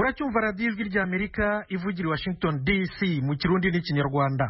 muracyumva radiyo ijwi ry'amerika ivugira i washington dc mu kirundi n'ikinyarwanda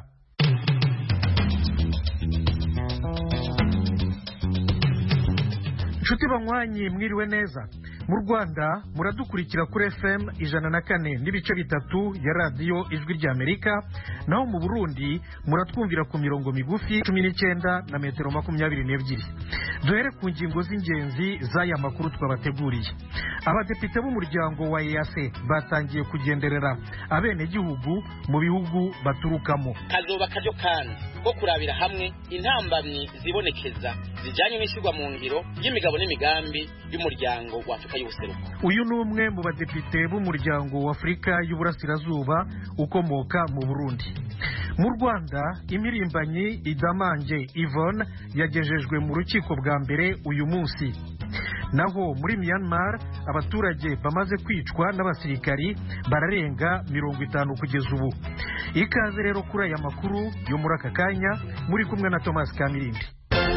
inshuti banywanyi mwiriwe neza mu rwanda muradukurikira kuri fm ijana na kane n'ibice bitatu ya radiyo ijwi ry'amerika naho mu burundi muratwumvira ku mirongo migufi cumi n'icyenda na metero makumyabiri n'ebyiri duhere ku ngingo z'ingenzi z'aya makuru twabateguriye abadepite b'umuryango wa ease batangiye kugenderera abenegihugu mu bihugu baturukamo kazoba karyo kandi ko kurabira hamwe intambamyi zibonekeza zijyanye n'ishyirwa mu ngiro y'imigabo n'imigambi y'umuryango wa afurika y'ubuseruko uyu ni umwe mu badepite b'umuryango wa afurika y'uburasirazuba ukomoka mu burundi mu rwanda imirimbanyi idamange yvonne yagejejwe mu rukiko bwa mbere uyu munsi naho muri myanmar abaturage bamaze kwicwa n'abasirikari bararenga mirongo itanu kugeza ubu ikaze rero kuri aya makuru yo muri aka kanya muri kumwe na thomas kamirindi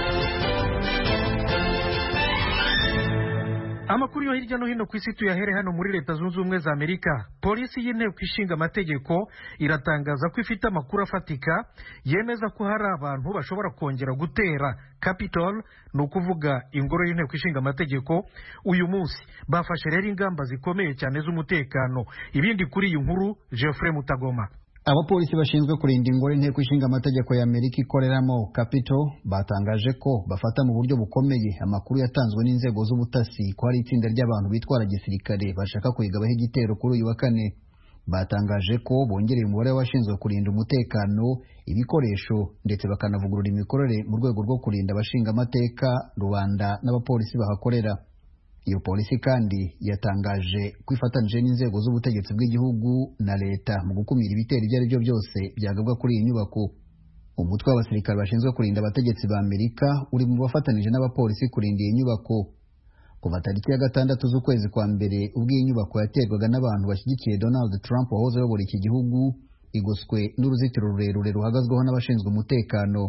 amakuru yo hirya no hino ku isi tuyahere hano muri leta zunze ubumwe za amerika polisi y'inteko ishinga amategeko iratangaza ko ifite amakuru afatika yemeza ko hari abantu bashobora kongera gutera capitol ni ukuvuga ingoro y'inteko ishinga amategeko uyu munsi bafashe rero ingamba zikomeye cyane z'umutekano ibindi kuri iyi nkuru geoffrey mutagoma abapolisi bashinzwe kurinda ingoro inteko ishinga amategeko ya amerika ikoreramo capitol batangaje ko bafata mu buryo bukomeye amakuru yatanzwe n'inzego z'ubutasi ko hari itsinda ry'abantu bitwara gisirikare bashaka kuyigabaho igitero kuri uyu wa kane batangaje ko bongereye umubare w'abashinzwe kurinda umutekano ibikoresho ndetse bakanavugurura imikorere mu rwego rwo kurinda abashinga amateka rubanda n'abapolisi bahakorera iyo polisi kandi yatangaje ko ifatanije n'inzego z'ubutegetsi bw'igihugu na leta mu gukumira ibitero ibyo ari byo byose byagabwa kuri iyi nyubako umutwe w'abasirikare bashinzwe kurinda abategetsi ba amerika uri mu bafatanije n'abapolisi kurinda iyi nyubako kuva tariki ya gatandatu z'ukwezi kwa mbere ubwo iyi nyubako yaterwaga n'abantu bashyigikiye donald trump wahoze ayobora iki gihugu igoswe n'uruzitiro rurerure ruhagazweho n'abashinzwe umutekano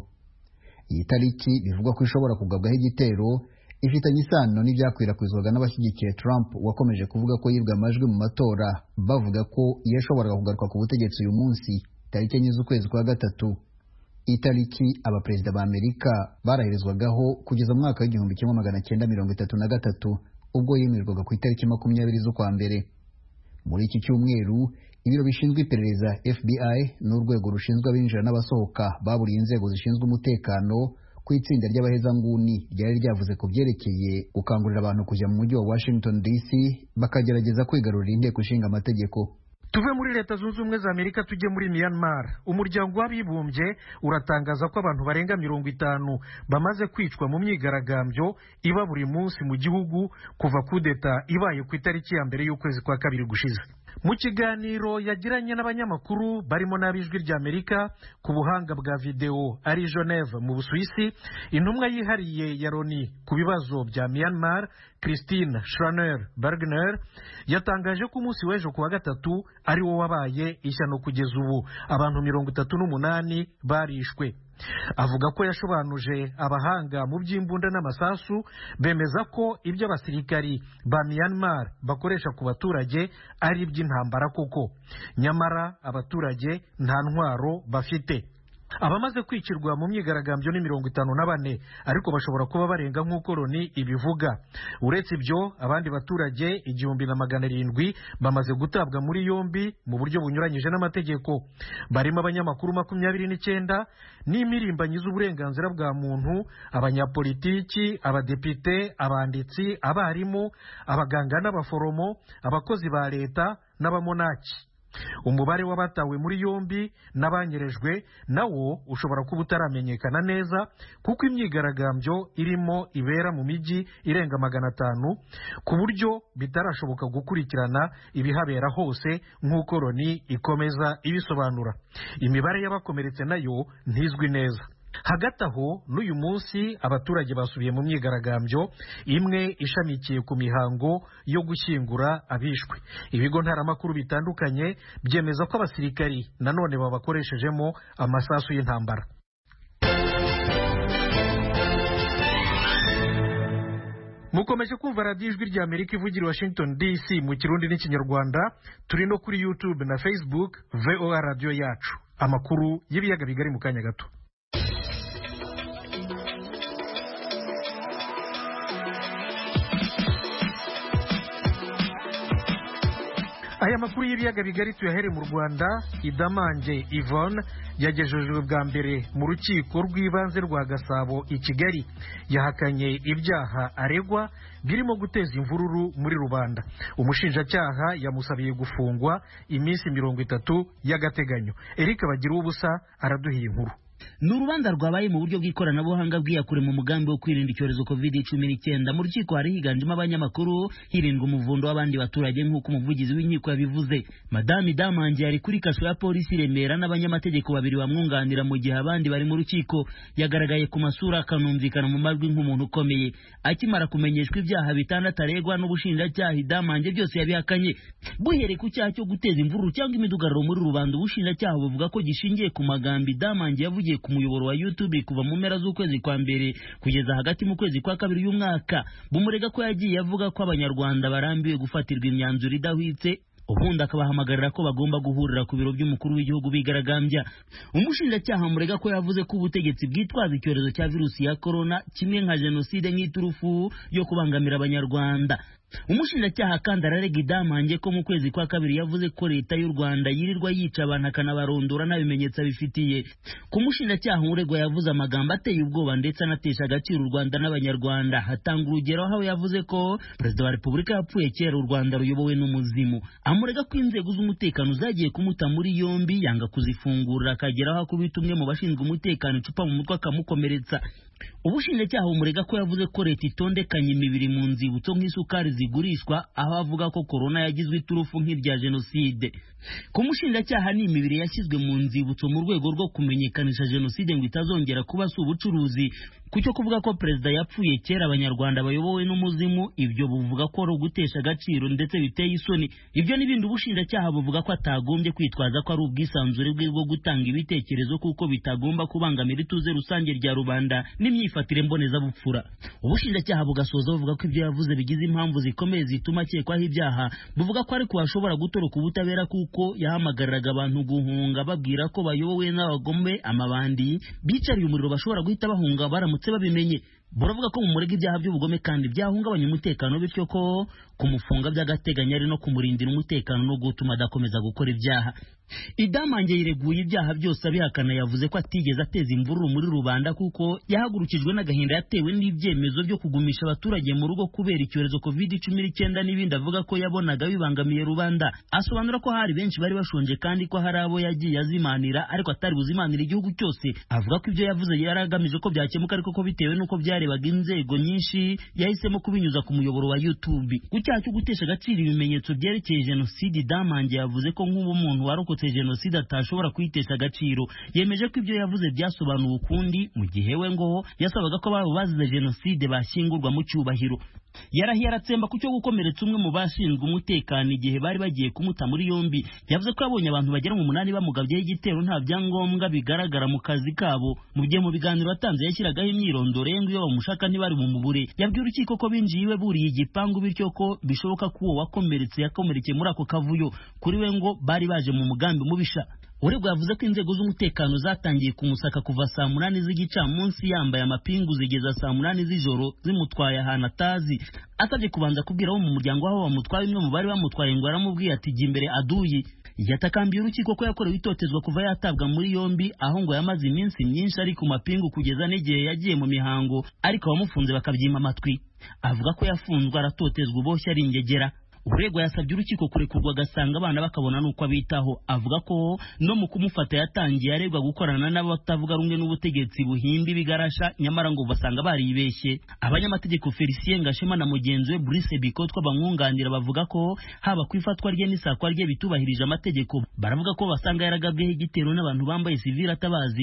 iyi tariki bivugwa ko ishobora kugabwaho igitero ifitanye isano n'ibyakwirakwizwaga n'abashyigikiye Trump wakomeje kuvuga ko yibwe amajwi mu matora bavuga ko yashoboraga kugaruka ku butegetsi uyu munsi tariki enye z'ukwezi kwa gatatu itariki abaperezida ba Amerika baraherezwagaho kugeza mu mwaka w'igihumbi kimwe magana cyenda mirongo itatu na gatatu ubwo yemerwaga ku itariki makumyabiri z'ukwa mbere muri iki cyumweru ibiro bishinzwe iperereza FBI n'urwego rushinzwe abinjira n'abasohoka baburiye inzego zishinzwe umutekano ku itsinda ry'abahezanguni ryari ryavuze ku byerekeye gukangurira abantu kujya mu mujyi wa Washington DC bakagerageza kwigarurira inteko ishinga amategeko tuve muri leta zunze ubumwe za amerika tujye muri myanmar umuryango w'abibumbye uratangaza ko abantu barenga mirongo itanu bamaze kwicwa mu myigaragambyo iba buri munsi mu gihugu kuva kudeta ibaye ku itariki ya mbere y'ukwezi kwa kabiri gushize mu kiganiro yagiranye n'abanyamakuru barimo n'ab'ijwi ry'amerika ku buhanga bwa videwo ari geneve mu busuwisi intumwa yihariye ya loni ku bibazo bya myanmar christine schraner bergner yatangaje ko umunsi w'ejo ku wa gatatu ari wo wabaye ishyano kugeza ubu abantu mirongo itatu n'umunani barishwe avuga ko yashobanuje abahanga mu by'imbunda n'amasasu bemeza ko ibyo abasirikari ba Myanmar bakoresha ku baturage ari iby'intambara koko nyamara abaturage nta ntwaro bafite abamaze kwicirwa mu myigaragambyo ni mirongo itanu na bane ariko bashobora kuba barenga nk'uko loni ibivuga uretse ibyo abandi baturage igihumbi na magana arindwi bamaze gutabwa muri yombi mu buryo bunyuranyije n'amategeko barimo abanyamakuru makumyabiri n'icyenda n'imirimbanyi z'uburenganzira bwa muntu abanyapolitiki abadepite abanditsi abarimu abaganga n'abaforomo abakozi ba leta n'abamonaki umubare w'abatawe muri yombi n'abanyerejwe nawo ushobora kuba utaramenyekana neza kuko imyigaragambyo irimo ibera mu mijyi irenga magana atanu ku buryo bitarashoboka gukurikirana ibihabera hose nk'uko loni ikomeza ibisobanura imibare y'abakomeretse nayo ntizwi neza hagati aho n'uyu munsi abaturage basubiye mu myigaragambyo imwe ishamikiye ku mihango yo gushyingura abishwe ibigo ntaramakuru bitandukanye byemeza ko abasirikari nanone babakoreshejemo amasasu y'intambara mukomeje kumva radiyo ijwi rya amerika ivugira i washington dc mu kirundi n'ikinyarwanda turi no kuri youtube na facebook voa radiyo yacu amakuru y'ibiyaga bigari mu kanya gato aya makuru y'ibiyaga bigari tuyahere mu rwanda idamange yvonne yagejejwe bwa mbere mu rukiko rw'ibanze rwa gasabo i kigali yahakanye ibyaha aregwa birimo guteza imvururu muri rubanda umushinjacyaha yamusabiye gufungwa iminsi mirongo itatu y'agateganyo eric bagira ubusa araduhiye inkuru ni urubanza rwabaye mu buryo bw'ikoranabuhanga bwiyakure mu mugambi wo kwirinda icyorezo covid cumi n'icyenda mu rukiko hari higanjemo abanyamakuru hirindwa umuvundo w'abandi baturage nk'uko umuvugizi w'inkiko yabivuze madame damange yari kuri kasho ya polisi i remera n'abanyamategeko babiri bamwunganira mu gihe abandi bari mu rukiko yagaragaye ku masura akanumvikana mu majwi nk'umuntu ukomeye akimara kumenyeshwa ibyaha bitandatu aregwa n'ubushinjacyaha damange byose yabihakanye buhereye ku cyaha cyo guteza imvururu cyangwa imidugararo muri rubanda ubushinjacyaha buvuga ko gishingiye ku magambo damange yavugiye ku muyoboro wa YouTube kuva mu mpera z'ukwezi kwa mbere kugeza hagati mu kwezi kwa kabiri y'umwaka bumurega ko yagiye avuga ko abanyarwanda barambiwe gufatirwa imyanzuro idahwitse ubundi akabahamagarira ko bagomba guhurira ku biro by'umukuru w'igihugu bigaragambya umushinjacyaha murega ko yavuze ko ubutegetsi bwitwaza icyorezo cya virusi ya korona kimwe nka jenoside nk'iturufu yo kubangamira abanyarwanda umushinjacyaha kandi ararega idamange ko mu kwezi kwa kabiri yavuze ko leta y'u rwanda yirirwa yica abantu akanabarondora nta bimenyetso abifitiye ku mushinjacyaha uregwa yavuze amagambo ateye ubwoba ndetse anatesha agaciro u rwanda n'abanyarwanda hatanga urugero aho yavuze ko perezida wa repubulika yapfuye kera u rwanda ruyobowe n'umuzimu amurega ko inzego z'umutekano zagiye kumuta muri yombi yanga kuzifungurira akagera aho akubita umwe mu bashinzwe umutekano icupa mu mutwe akamukomeretsa ubushinjacyaha bumurega ko yavuze ko leta itondekanye imibiri mu nzibutso nk'isukari zigurishwa aho avuga ko korona yagizwe iturufu nk'irya jenoside ku mushinjacyaha ni imibiri yashyizwe mu nzibutso mu rwego rwo kumenyekanisha jenoside ngo itazongera kuba si ubucuruzi kucyo kuvuga ko perezida yapfuye kera abanyarwanda bayobowe n'umuzimu ibyo buvuga ko ari ugutesha agaciro ndetse biteye isoni ibyo n'ibindi ubushinjacyaha buvuga ko atagombye kwitwaza ko ari ubwisanzure bwe bwo gutanga ibitekerezo kuko bitagomba kubangamira ituze rusange rya rubanda n'imyifatire mbonezabupfura ubushinjacyaha bugasoza buvuga ko ibyo yavuze bigize impamvu zikomeye zituma akekwaho ibyaha buvuga ko ariko hashobora gutoroka ubutabera kuko yahamagariraga abantu guhunga babwira ko bayobowe n'abagome amabandi bicariye umuriro bashobora guhita bahunga baramutse babimenye buravuga ko mu murega ibyaha by'ubugome kandi byahungabanya umutekano bityo ko kumufunga by'agateganyo ari no kumurindira umutekano no gutuma adakomeza gukora ibyaha idamange yireguye ibyaha byose abihakana yavuze ko atigeze ateza imvururu muri rubanda kuko yahagurukijwe n'agahinda yatewe n'ibyemezo byo kugumisha abaturage mu rugo kubera icyorezo covid cumi n'icyenda n'ibindi avuga ko yabonaga bibangamiye rubanda asobanura ko hari benshi bari bashonje kandi ko hari abo yagiye azimanira ariko atari buzimanira igihugu cyose avuga ko ibyo yavuze yari agamije ko byakemuka ariko ko bitewe n'uko byarebaga inzego nyinshi yahisemo kubinyuza ku muyoboro wa youtube ku cyaha cyo gutesha agaciro ibimenyetso byerekeye jenoside damange yavuze ko nk'ubu umuntu warokotse jenoside atashobora kuyitesha agaciro yemeje ko ibyo yavuze byasobanuwe ukundi mu gihe we ngo yasabaga ko ababo bazize jenoside bashyingurwa mu cyubahiro yarahiye aratsemba ku cyo gukomeretsa umwe mu bashinzwe umutekano igihe bari bagiye kumuta muri yombi yavuze ko yabonye abantu bagera mu munani bamugabyeho igitero nta byangombwa bigaragara mu kazi kabo mu gihe mu biganiro atanze yashyiragaho imyirondoro ye ngo iyo bamushaka ntibari bumubure yabwiye urukiko ko binjiye iwe buriye igipangu bityo ko bishoboka ko uwo wakomeretse yakomerekeye muri ako kavuyo kuri we ngo bari baje mu mugambi mubisha uregwa yavuze ko inzego z'umutekano zatangiye kumusaka kuva saa munani z'igicamunsi yambaye amapingu zigeza saa munani z'ijoro zimutwaye ahantu atazi asabye kubanza kubwira abo mu muryango w'aho bamutwaye umwe mu bari bamutwaye ngo aramubwiye ati jya imbere aduyi yatakambiye urukiko ko yakorewe itotezwa kuva yatabwa muri yombi aho ngo yamaze iminsi myinshi ari ku mapingu kugeza n'igihe yagiye mu mihango ariko abamufunze bakabyima amatwi avuga ko yafunzwe aratotezwa uboshye ari ingegera uregwa yasabye urukiko kurekurwa agasanga abana bakabona n'uko abitaho avuga ko no mu kumufata yatangiye aregwa gukorana n'abatavuga rumwe n'ubutegetsi buhimba ibigarasha nyamara ngo basanga baribeshye abanyamategeko felicien gashema na mugenzi we brice bikotwa bamwunganira bavuga ko haba ku ifatwa rye n'isakwa rye bitubahirije amategeko baravuga ko basanga yaragabweho igitero n'abantu bambaye sivile atabazi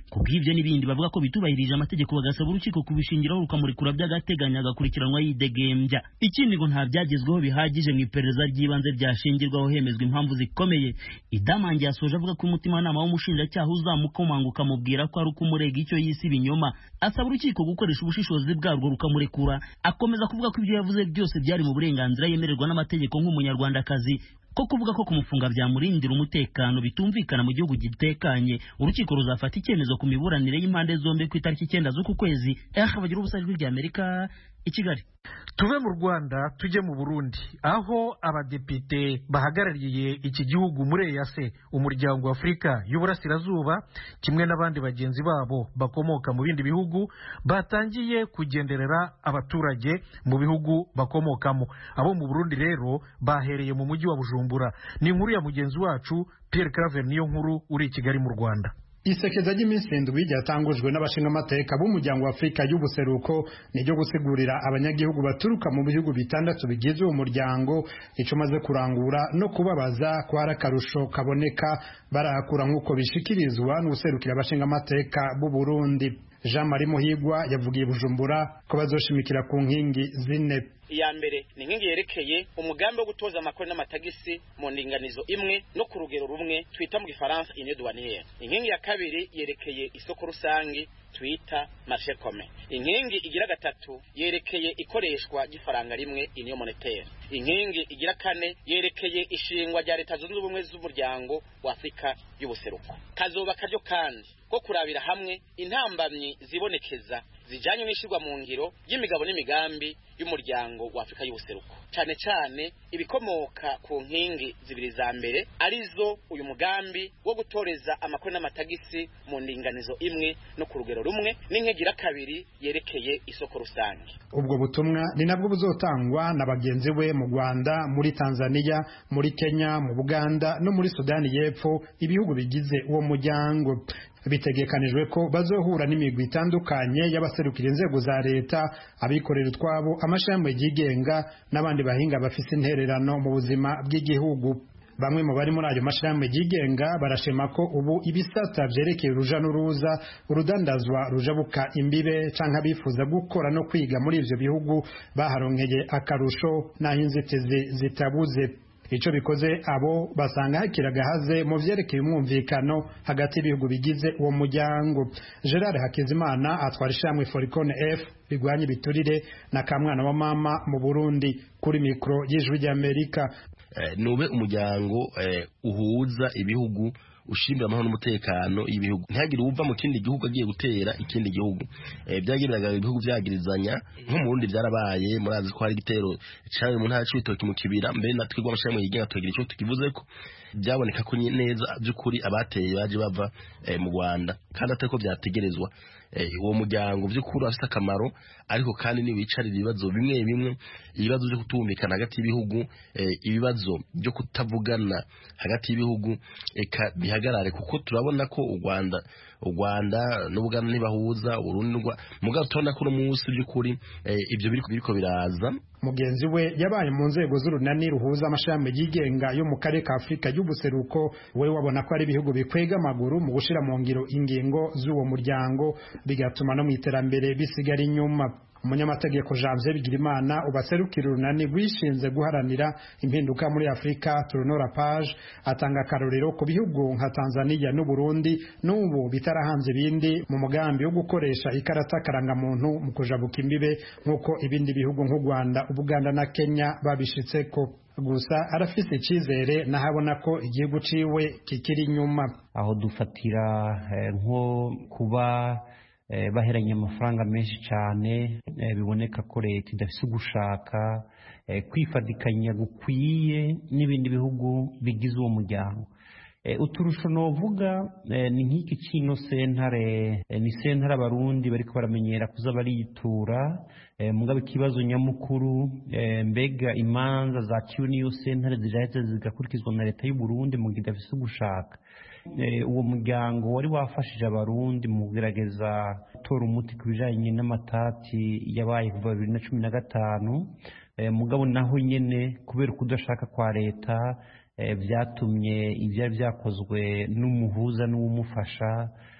ku bw'ibyo n'ibindi bavuga ko bitubahirije amategeko bagasaba urukiko kubishingiraho rukamurekura by'agateganyo agakurikiranwa yidegembya ikindi ngo nta byagezweho bihagije mu iperereza ry'ibanze ryashingirwaho hemezwa impamvu zikomeye idamange yasoje avuga ko umutimanama w'umushinjacyaha uzamukomanga ukamubwira ko ari ukumurega icyo yise ibinyoma asaba urukiko gukoresha ubushishozi bwarwo rukamurekura akomeza kuvuga ko ibyo yavuze byose byari mu burenganzira yemererwa n'amategeko nk'umunyarwandakazi ko kuvuga ko kumufunga byamurindira umutekano bitumvikana mu gihugu gitekanye urukiko ruzafata icyemezo ku miburanire y'impande zombi ku itariki icyenda z'uku kwezi eh bagira ubusa ijwi ry'amerika i kigali tuve mu rwanda tujye mu burundi aho abadepite bahagarariye iki gihugu muri eyase umuryango wa afurika y'uburasirazuba kimwe n'abandi bagenzi babo bakomoka mu bindi bihugu batangiye kugenderera abaturage mu bihugu bakomokamo abo mu burundi rero bahereye mu mujyi wa bujumbura ni inkuru ya mugenzi wacu pierre claver niyo nkuru uri i kigali mu rwanda isekeza ry'iminsi indwi ryatangujwe n'abashingamateka b'umuryango wa afurika y'ubuseruko ni ryo gusigurira abanyagihugu baturuka mu bihugu bitandatu bigize uwo muryango icyo umaze kurangura no kubabaza ko hari akarusho kaboneka barahakura nk'uko bishikirizwa n'userukira abashingamateka b'u Burundi jean marie muhigwa yavugiye bujumbura ko bazoshimikira ku nkingi zine iya mbere ni inkingi yerekeye umugambi wo gutoza amakori n'amatagisi mu ndinganizo imwe no ku rugero rumwe twita mu gifaransa ine douanière inkingi ya kabiri yerekeye isoko rusange twita marché commun inkingi igira gatatu yerekeye ikoreshwa ry'ifaranga rimwe union monétaire inkingi igira kane yerekeye ishingwa rya leta zunze ubumwe z'umuryango wa afurika y'ubuseruko kazoba karyo kandi ko kurabira hamwe intambamyi zibonekeza zijanye n'ishirwa mu ngiro y'imigabo n'imigambi y'umuryango wa Afrika y'ubuseruko cyane cyane ibikomoka ku nkingi zibiri za mbere arizo uyu mugambi wo gutoreza amakuru n'amatagisi mu ndinganizo imwe no ku rugero rumwe n'inkigira kabiri yerekeye isoko rusange ubwo butumwa ni nabwo buzotangwa na bagenzi we mu Rwanda muri Tanzania muri Kenya mu Buganda no muri Sudani y'Epfo ibihugu bigize uwo muryango bitegekanijwe ko bazohura n'imigwi itandukanye y'abaserukira inzego za leta abikorera utwabo amashami yigenga n'abandi bahinga bafise intererano mu buzima bw'igihugu bamwe mu bari muri ayo mashirahamwe yigenga barashima ko ubu ibisata vyerekeye uruja n'uruza urudandazwa rujabuka imbibe canke abifuza gukora no kwiga muri ivyo bihugu baharonkeye akarusho n'aho inzitizi zitabuze ico bikoze abo basanga hakiri agahaze mu vyerekeye umwumvikano hagati y'ibihugu bigize uwo muryango gerard hakizimana atwara ishamwe foricone f rigwanya ibiturire na kamwana wa mama mu burundi kuri mikoro y'ijwi ry'amerika nube umuryango uhuza ibihugu ushimira amahoro n'umutekano y'ibihugu ntihagire uva mu kindi gihugu agiye gutera ikindi gihugu byagiriraga ibihugu byagirizanya nko mu Burundi byarabaye murazi ko hari igitero cyawe mu ntara c'ibitoki mu kibira mbere na twebwe amashami yigenga tugira icyo tukivuze ko byaboneka ko neza by'ukuri abateye baje bava mu Rwanda kandi atari ko byategerezwa uwo muryango by'ukuri afite akamaro ariko kandi ntiwicarira ibibazo bimwe bimwe ibibazo byo kutumvikana hagati y'ibihugu ibibazo byo kutavugana hagati y'ibihugu eka bihagarare kuko turabona ko u Rwanda u Rwanda n'Ubuganda ntibahuza Urundi mugabo turabona ko uno munsi by'ukuri ibyo biriko biraza mugenzi we yabaye mu nzego z'urunani ruhuza amashami yigenga yo mu karere ka Afurika y'ubuseruko we wabona ko ari ibihugu bikwega amaguru mu gushira mu ngiro ingingo z'uwo muryango bigatuma no mu iterambere bisigara inyuma umunyamategeko Janvier Bigirimana ubaserukira urunani rwishinze guharanira impinduka muri Afurika Turunora Page atanga akarorero ku bihugu nka Tanzania n'u Burundi n'ubu bitarahambye ibindi mu mugambi wo gukoresha ikarata karangamuntu mu kujabuka imbibe nk'uko ibindi bihugu nk'u Rwanda Ubuganda na Kenya babishitseko gusa arafise icyizere nahabona ko igihugu ciwe kikiri inyuma aho dufatira nko kuba baheranye amafaranga menshi cyane biboneka ko leta idafite ugushaka kwifatikanya gukwiye n'ibindi bihugu bigize uwo muryango uturusho novuga ni nk'iki kino sentare ni sentare abarundi bariko baramenyera kuza baritura mugabe ikibazo nyamukuru mbega imanza zaciwe n'iyo sentare ziraheze zigakurikizwa na leta y'u Burundi mu gihe idafise ugushaka uwo muryango wari wafashije abarundi mu kugerageza gutora umuti ku bijanye n'amatati yabaye kuva bibiri na cumi na gatanu mugabo naho nyene kubera ukudashaka kwa leta byatumye ibyari byakozwe n'umuhuza n'uwumufasha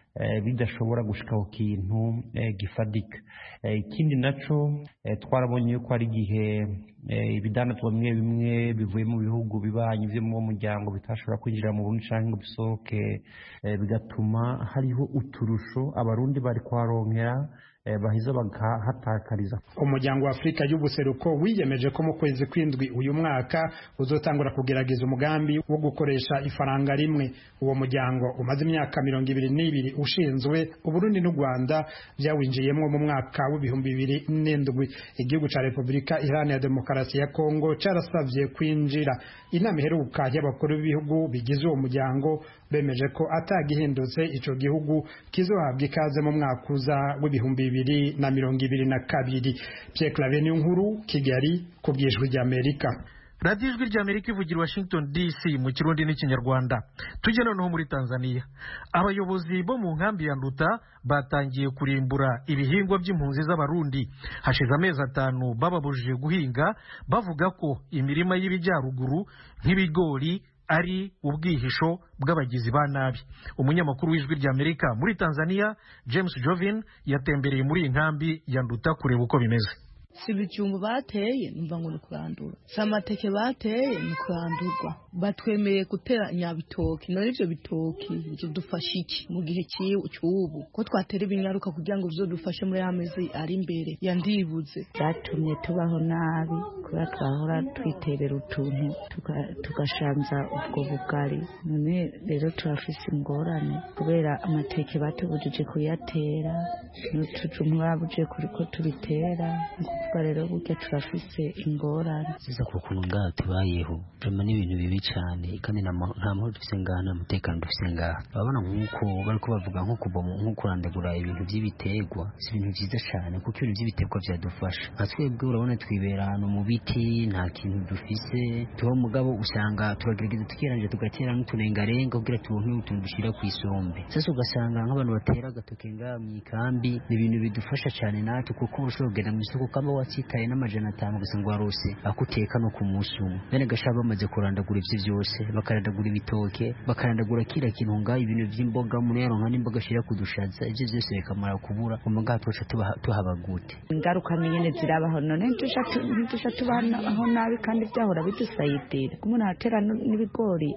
bidashobora gushika ku kintu gifadika ikindi naco twarabonye yuko hari igihe ibidandazwa bimwe bimwe bivuye mu bihugu bibanyi byo mu muryango bitashobora kwinjira mu Burundi cyangwa ngo bisohoke bigatuma hariho uturusho abarundi bari kuharonkera baheza bagahatakariza umuryango wa afurika y'ubuseruko wiyemeje ko mu kwezi kw'indwi uyu mwaka uzotangura kugerageza umugambi wo gukoresha ifaranga rimwe uwo muryango umaze imyaka mirongo ibiri n'ibiri ushinzwe uburundi n'u rwanda byawinjiyemo mu mwaka w'ibihumbi bibiri n'indwi igihugu cya repubulika iharanira demokarasi ya kongo cyarasabye kwinjira inama iheruka y'abakuru b'ibihugu bigize uwo muryango bemeje ko atagihindutse icyo gihugu kizohabwa ikaze mu mwaka uza w'ibihumbi bibiri na mirongo ibiri na kabiri Pierre Claver nkuru Kigali ku bwijwi ry'Amerika radiyo ijwi ry'amerika ivugira washington dc mu kirundi n'ikinyarwanda tujye noneho muri tanzania abayobozi bo mu nkambi ya nduta batangiye kurimbura ibihingwa by'impunzi z'abarundi hashize amezi atanu bababujije guhinga bavuga ko imirima y'ibijyaruguru nk'ibigori ari ubwihisho bw'abagizi ba nabi umunyamakuru w'ijwi ry'amerika muri tanzania james jovin yatembereye muri iyi nkambi ya nduta kureba uko bimeze si ibijumbu bateye numva ngo ni kurandura si amateke bateye ni kurandurwa batwemereye gutera nyabitoki none ibyo bitoki bidufasha iki mu gihe cy'ubu ko twatera ibinyaruka kugira ngo bizodufashe muri ya mezi ari imbere yandibuze byatumye tubaho nabi kubera twahora twiterera utuntu tugashanza ubwo bugari none rero turafise ingorane kubera amateke batubujije kuyatera n'utujumbu babujije ko tubitera kuvuga rero burya turafise ingorane siza ku kuntu ngaha tubayeho turema n'ibintu bibi cyane kandi nta mahoro dufise ngaha nta mutekano dufise ngaha urabona nk'uko bari bavuga nko kuva nko kurandagura ibintu by'ibiterwa si ibintu byiza cyane kuko ibintu by'ibiterwa byadufasha nka twebwe urabona twibera ahantu mu biti nta kintu dufise tuba mugabo usanga turagerageza tukirangije tugatera n'uturengarenga kugira turonke utuntu dushyira ku isombe sasa ugasanga nk'abantu batera agatoke ngaha mu ikambi ni ibintu bidufasha cyane natwe kuko ushobora kugenda mu isoko kamba watsitaye n'amajana atanu ugasanga warose akuteka no ku munsi umwe bene gashaba bamaze kurandagura ibyo byose bakarandagura ibitoke bakarandagura kira kintu ngaho ibintu by'imboga umuntu yaronka n'imboga ashira kudushaza ibyo byose bikamara kubura umugaha tuca tuhaba gute ingaruka nyine zirabaho none ntidusha tubaho nabi kandi byahora bidusayidira umuntu aratera n'ibigori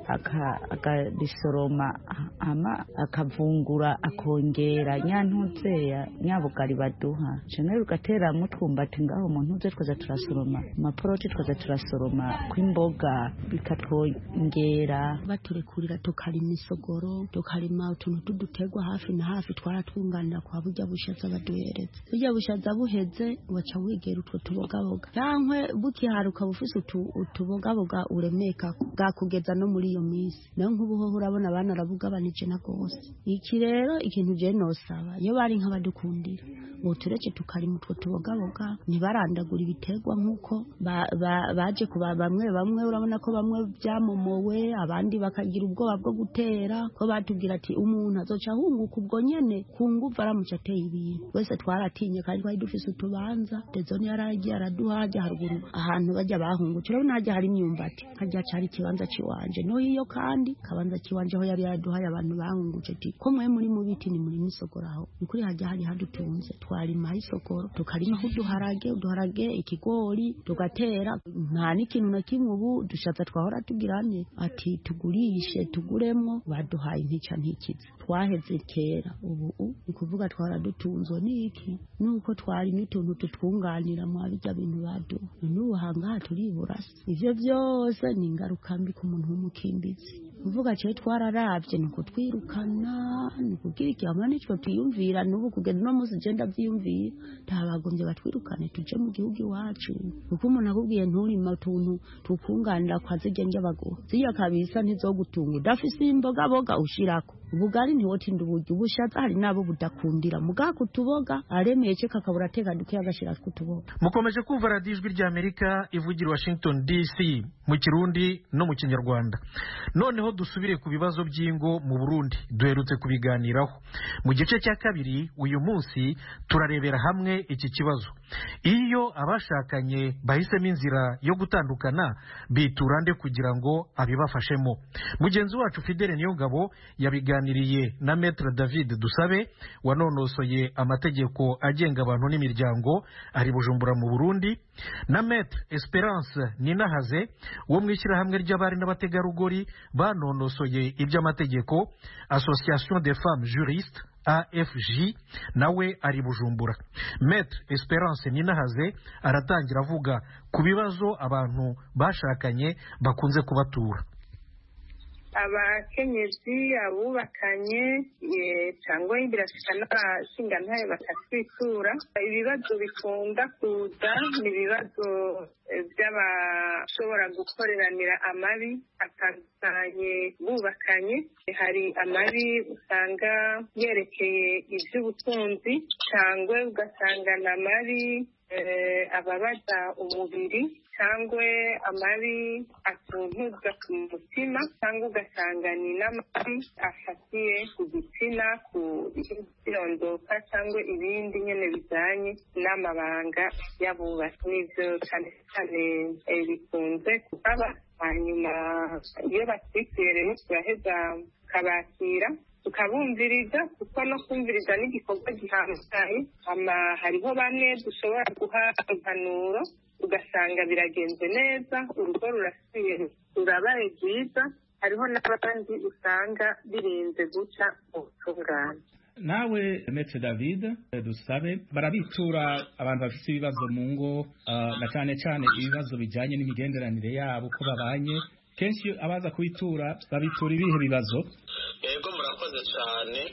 akabisoroma hama akavungura akongera nyantuzeya nyabugari baduha canke bigatera mutwumbati ngaho umuntu uze twaza turasoroma amaporoti twaza turasoroma kw'imboga bikatwongera baturekurira tukarima isogoro tukarima utuntu tuduterwa hafi na hafi twaratwunganira kwa burya bushaza baduhereza burya bushaza buheze waca wigera utwo tubogaboga cankwe bukiharuka bufise utubogaboga uremeka bwakugeza no muri iyo minsi nayo nk'ubuhoho urabona abana arabugabanije na gose iki rero ikintu je nosaba iyo bari nk'abadukundira botureke tukarima utwo tubogaboga ntibarandagura ibiterwa nk'uko baje kuba bamwe bamwe urabona ko bamwe byamomowe abandi bakagira ubwoba bwo gutera ko batubwira ati umuntu azoca ahunguka ubwo nyene ku nguvu aramutse ateye ibintu wese twaratinye kandi twari dufise utubanza dezoni yaragiye araduha hajya haruguru ahantu bajya bahungutse urabona hajya hari imyumbati hajya cari ikibanza ciwanje no hiyo kandi kabanza ciwanje aho yari yaraduhaye abantu bahungutse ati ko mwe muri mu biti ni muri misogoraho ni kuri hajya hari hadutunze twarima isokoro tukarimaho uduharage uduharage ikigori tugatera nta n'ikintu na kimwe ubu dushatse twahora tugirane ati tugurishe tuguremwo baduhaye intica ntikiza twaheze kera ubu ni kuvuga twahora dutunzwe n'iki nuko twarimo utuntu tutwunganira mu bijya bintu baduha n'ubu hangaha turibura ivyo byose ni ingaruka mbi ku muntu w'umukimbizi kuvuga cyo twararavye ni ukutwirukana ni kugira ikihamwe n'icyo twiyumvira n'ubu kugeza uno munsi je ndavyiyumvira ntabagombye batwirukane tuje mu gihugu iwacu kuko umuntu akubwiye nturima utuntu tukunganira kwa zirya njyabaguha zirya kabisa ntizogutunga udafise imbogaboga ushirako ubugari ntiwotinda uburyo ubushaza hari nabo budakundira mugaha kutuboga aremeye cyo kakabura ateka duke agashira kutuboga mukomeje kumva radiyo ijwi ry'amerika ivugira washington dc mu kirundi no mu kinyarwanda noneho noneho dusubire ku bibazo by'ingo mu burundi duherutse kubiganiraho mu gice cya kabiri uyu munsi turarebera hamwe iki kibazo iyo abashakanye bahisemo inzira yo gutandukana bitura nde kugira ngo abibafashemo mugenzi wacu fidele niyongabo yabiganiriye na metre david dusabe wanonosoye amategeko agenga abantu n'imiryango ari bujumbura mu burundi na metre esperance ninahaze wo mu ishyirahamwe ry'abari n'abategarugori banonosoye iby'amategeko association des femmes juristes afg nawe ari bujumbura metre esperance ninahaze aratangira avuga ku bibazo abantu bashakanye bakunze kubatura abakenyezi abubakanye cyangwa birasika n'abashingantahe bakatwitura ibibazo bikunda kuza ni ibibazo by'abashobora gukoreranira amabi atandukanye bubakanye hari amabi usanga yerekeye iby'ubutunzi cyangwa ugasanga ni amabi ababaza umubiri cyangwa amabi atuntuza ku mutima cyangwa ugasanga ni n'amabi afatiye ku gitsina ku irondoka cyangwa ibindi nyine bijyanye n'amabanga y'abubatsi n'ibyo cyane cyane bikunze kuhaba hanyuma iyo batwituye rero turaheza tukabakira tukabumviriza kuko no kumviriza n'igikorwa gihambaye hariho bamwe dushobora guha impanuro ugasanga biragenze neza urugo rurasubiye rurabaye rwiza hariho n'abandi usanga birinze guca ubutungane nawe metse david dusabe barabitura abantu bafite ibibazo mu ngo na cyane cyane ibibazo bijyanye n'imigenderanire yabo uko babanye kenshi abaza kubitura babitura ibihe bibazo yego murakoze cyane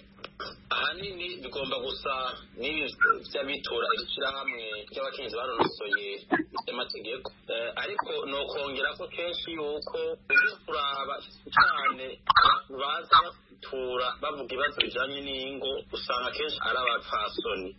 ahanini bigomba gusa n'iby'abitura ishyirahamwe ry'abakenyezi banonosoye iby'amategeko ariko ni ukongera ko kenshi yuko ujya kuraba cyane abantu baza batura bavuga ibibazo bijyanye n'ingo usanga kenshi ari abapfasoni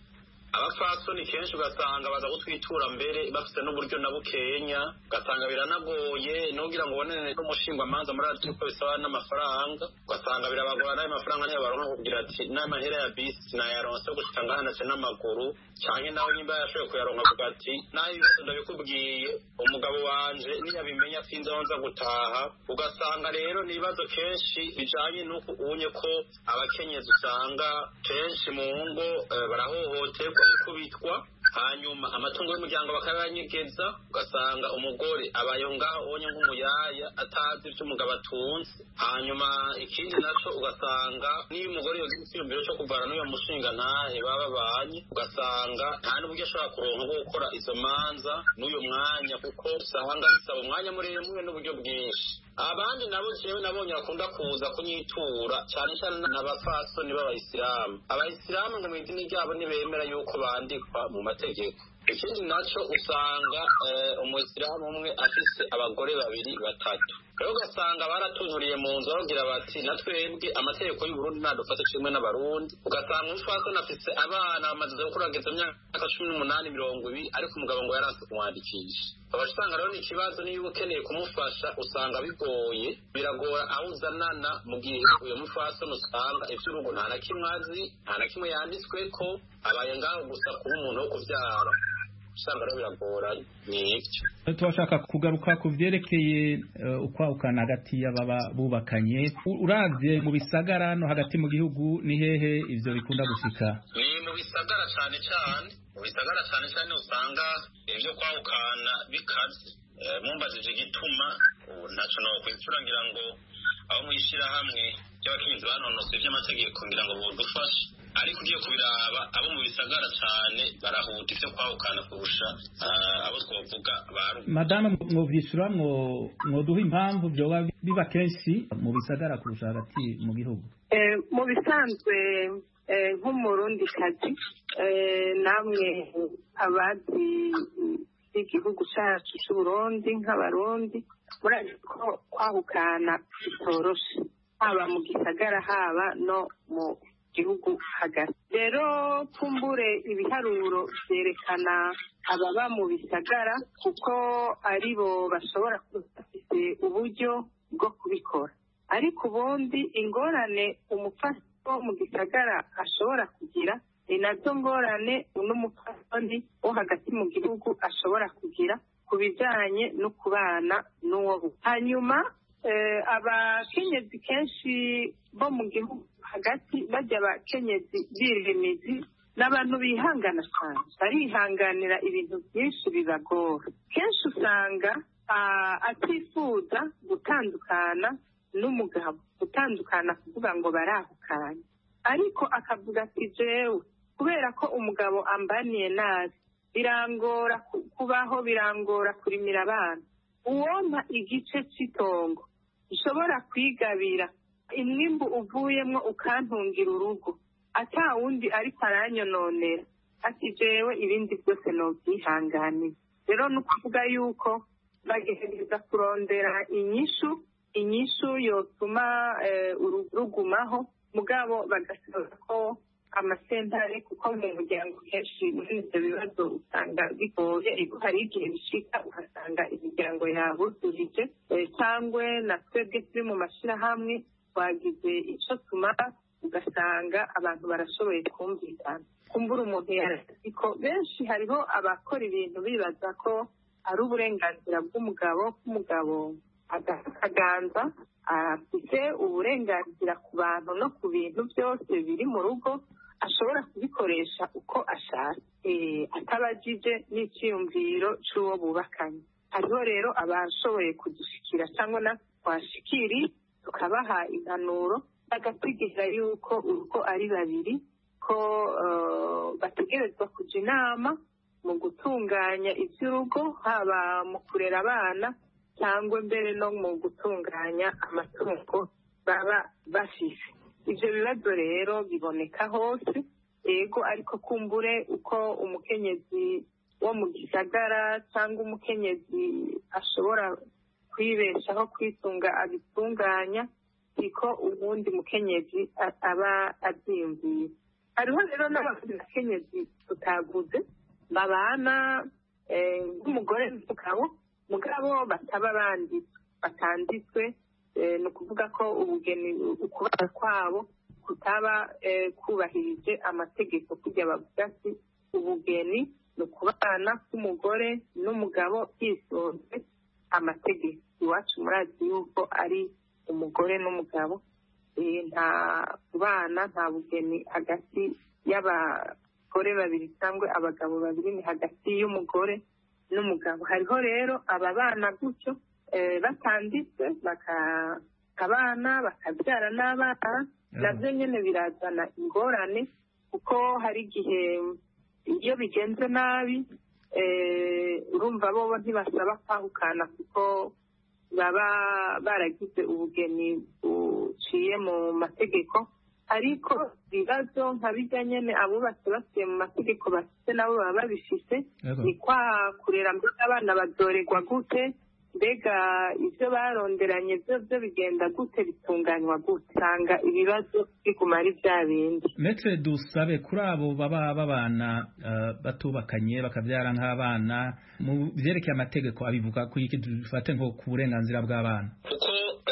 abapfasoni kenshi ugasanga baza kutwitura mbere bafite n'uburyo na bukenya ugasanga biranagoye nugira ngo ubonane n'umushingwamanza muri ati uko bisaba n'amafaranga ugasanga birabagora n'ayo mafaranga niyo baronka kugira ati n'amahera ya bisi nayaronse yo gushika ngahanatse n'amaguru cyane nawe nimba yashoboye kuyaronka avuga ati naho ibibazo ndabikubwiye umugabo wanje niyabimenya sinzi aho nza gutaha ugasanga rero ni ibibazo kenshi bijanye n'uko ubonye ko abakenyezi usanga kenshi mu ngo barahohoterwa gukubitwa hanyuma amatungo y'umuryango bakayanyegeza ugasanga umugore abaye ngaho ubonye nk'umuyaya atazi ibyo umugabo atunze hanyuma ikindi nacyo ugasanga niyo umugore yogira icyiyumviro cyo kuvana n'uyo mushinga ntahe baba babanye ugasanga nta n'uburyo ashobora kuronka bwo gukora izo manza n'uyo mwanya kuko usanga bisaba umwanya muremure n'uburyo bwinshi abandi nabo jewe nabonye bakunda kuza kunyitura cyane cyane n'abapfasoni b'abayisilamu abayisilamu ngo mu idini ryabo ntibemera yuko bandikwa mu mategeko ikindi nacyo usanga umuyisilamu umwe afise abagore babiri batatu rero ugasanga baratunuriye mu nzu bagira bati na twebwe amategeko y'uburundi ntadufate kimwe n'abarundi ugasanga umupfasoni afise abana bamaze gukura bageze myaka cumi n'umunani mirongo ibiri ariko umugabo ngo yaranse kumwandikisha ukaba usanga rero ni ikibazo niba ukeneye kumufasha usanga bigoye biragora aho uzanana mu gihe uyu mupfasoni usanga iby'urugo nta na kimwe azi nta na kimwe yanditsweko abaye ngaho gusa kuba umuntu wo kubyara usanga rero biragoranye ni ibyo turashaka kugaruka ku byerekeye ukwahukana hagati y'ababa bubakanye uravye mu bisagara no hagati mu gihugu ni hehe ivyo bikunda gushika ni mu bisagara cyane cyane mu bisagara cyane cyane usanga ibyo kwahukana bikaze mumbajije igituma ntacyo nokwitsura ngira ngo aho mwishyirahamwe ry'abakenyezi banonosoye iby'amategeko ngira ngo budufashe ariko ugiye kubiraba abo mu bisagara cyane barahuta ivyo kwahukana kurusha abo twovuga baru madamu mwovyishura mwoduha impamvu vyoba biba kenshi mu bisagara kurusha hagati mu gihugu mu bisanzwe nk'umurundi kazi namwe abazi igihugu cyacu cy'uburundi nk'abarundi murazi ko kwahukana bitoroshe haba mu gisagara haba no mu gihugu hagati rero kumbure ibiharuro byerekana ababa mu bisagara kuko ari bo bashobora kuba bafite uburyo bwo kubikora ariko ubundi ingorane umupfasoni wo mu gisagara ashobora kugira ni nazo ngorane n'umupfasoni wo hagati mu gihugu ashobora kugira ku bijyanye no kubana n'uwo hanyuma abakenyezi kenshi bo mu gihugu hagati bajya abakenyezi birimizi n'abantu bihangana cyane barihanganira ibintu byinshi bibagora kenshi usanga atifuza gutandukana n'umugabo gutandukana kuvuga ngo barahukanye ariko akavuga ati jewe kubera ko umugabo ambaniye nabi birangora kubaho birangora kurimira abana uwompa igice cy'itongo ushobora kwigabira imwimbu uvuyemo ukantungira urugo ata wundi ariko aranyononera ati jewe ibindi byose nobyihanganira rero ni ukuvuga yuko bagerageza kurondera inyishu inyishu yotuma rugumaho mugabo bagasoza ko amasentare kuko mu muryango kenshi muri ibyo bibazo usanga bigoye hari igihe bishika ugasanga imiryango yabuzurije cyangwa na twebwe turi mu mashyirahamwe twagize icyo tumara ugasanga abantu barashoboye kumvikana kumbura umuntu yarazi ko benshi hariho abakora ibintu bibaza ko ari uburenganzira bw'umugabo k'umugabo akaganza afite uburenganzira ku bantu no ku bintu byose biri mu rugo ashobora kubikoresha uko ashatse atabajije n'icyiyumviro cy'uwo bubakanye hariho rero abashoboye kudushyikira cyangwa na twashikiri tukabaha impanuro bagategereza yuko urugo ari babiri ko bategerezwa kujya inama mu gutunganya iby'urugo haba mu kurera abana cyangwa mbere no mu gutunganya amatungo baba bafise ibyo bibazo rero biboneka hose yego ariko kumbure uko umukenyezi wo mu gisagara cyangwa umukenyezi ashobora kwibeshaho kwitunga abitunganya siko ubundi mukenyezi aba abyiyumviye hariho rero n'abandi bakenyezi tutaguze babana nk'umugore n'umugabo mugabo bataba banditswe batanditswe ni ukuvuga ko ubugeni ukubana kwabo kutaba kubahirije amategeko kujya bavuga ati ubugeni ni ukubana k'umugore n'umugabo hisunzwe amategeko iwacu murazi yuko ari umugore n'umugabo nta kubana nta bugeni hagati y'abagore babiri cyangwa abagabo babiri ni hagati y'umugore n'umugabo hariho rero aba bana gutyo batanditse bakabana bakabyara n'abana nabyo nyine birazana ingorane kuko hari igihe iyo bigenze nabi urumva bo ntibasaba kwahukana kuko baba baragize ubugeni buciye mu mategeko ariko ibibazo nka bijya nyine abubatse basuye mu mategeko bafite nabo baba babifite ni kwa kurera mbega abana badorerwa gute mbega ibyo baronderanye byo byo bigenda gute bitunganywa gute usanga ibibazo biguma ari bya bindi metre dusabe kuri abo baba babana batubakanye bakabyara nk'abana mu byerekeye amategeko abivuga ku iki dufate nko ku burenganzira bw'abana kuko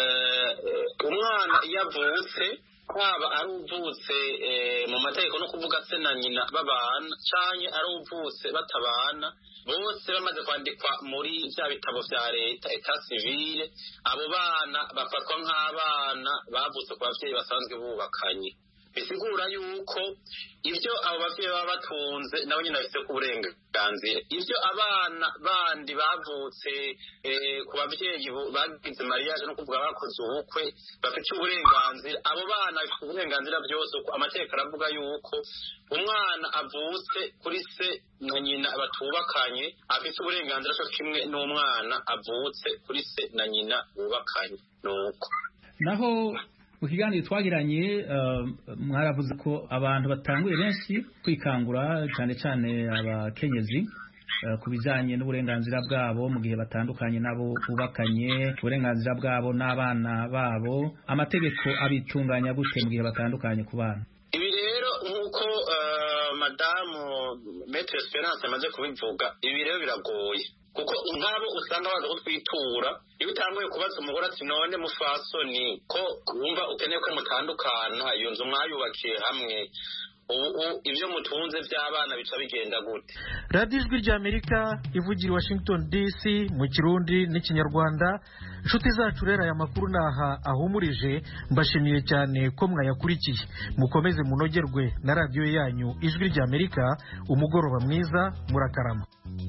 umwana iyo avutse haba ari uvutse mu mategeko no kuvuga se na nyina babana cyane ari uvutse batabana bose bamaze kwandikwa muri bya bitabo bya leta eta civile abo bana bafatwa nk'abana bavutse ku babyeyi basanzwe bubakanye bisigura yuko ibyo abo babyeyi baba batunze nabo nyine bafite ku burenganzira ibyo abana bandi bavutse ku babyeyi bagize mariage no kuvuga bakoze ubukwe bafite uburenganzira abo bana bafite uburenganzira byose amategeko aravuga yuko umwana avutse kuri se na nyina batubakanye afite uburenganzira cyo kimwe n'umwana avutse kuri se na nyina bubakanye nuko naho mu kiganiro twagiranye mwaravuze ko abantu batanguye benshi kwikangura cyane cyane abakenyezi ku bijyanye n'uburenganzira bwabo mu gihe batandukanye nabo bubakanye uburenganzira bwabo n'abana babo amategeko abitunganya gute mu gihe batandukanye ku bana ibi rero nk'uko madamu metre esperance amaze kubivuga ibi rero biragoye kuko nk'abo usanga baza kutwitura iyo utanguye kubaza umugore ati none mufasoni ko wumva ukeneye ko mutandukana iyo nzu mwayubakiye hamwe ubu ibyo mutunze by'abana bica bigenda gute radiyo ijwi ry'amerika ivugira i washington dc mu kirundi n'ikinyarwanda inshuti zacu rero aya makuru ni aha ahumurije mbashimiye cyane ko mwayakurikiye mukomeze munogerwe na radiyo yanyu ijwi ry'amerika umugoroba mwiza murakarama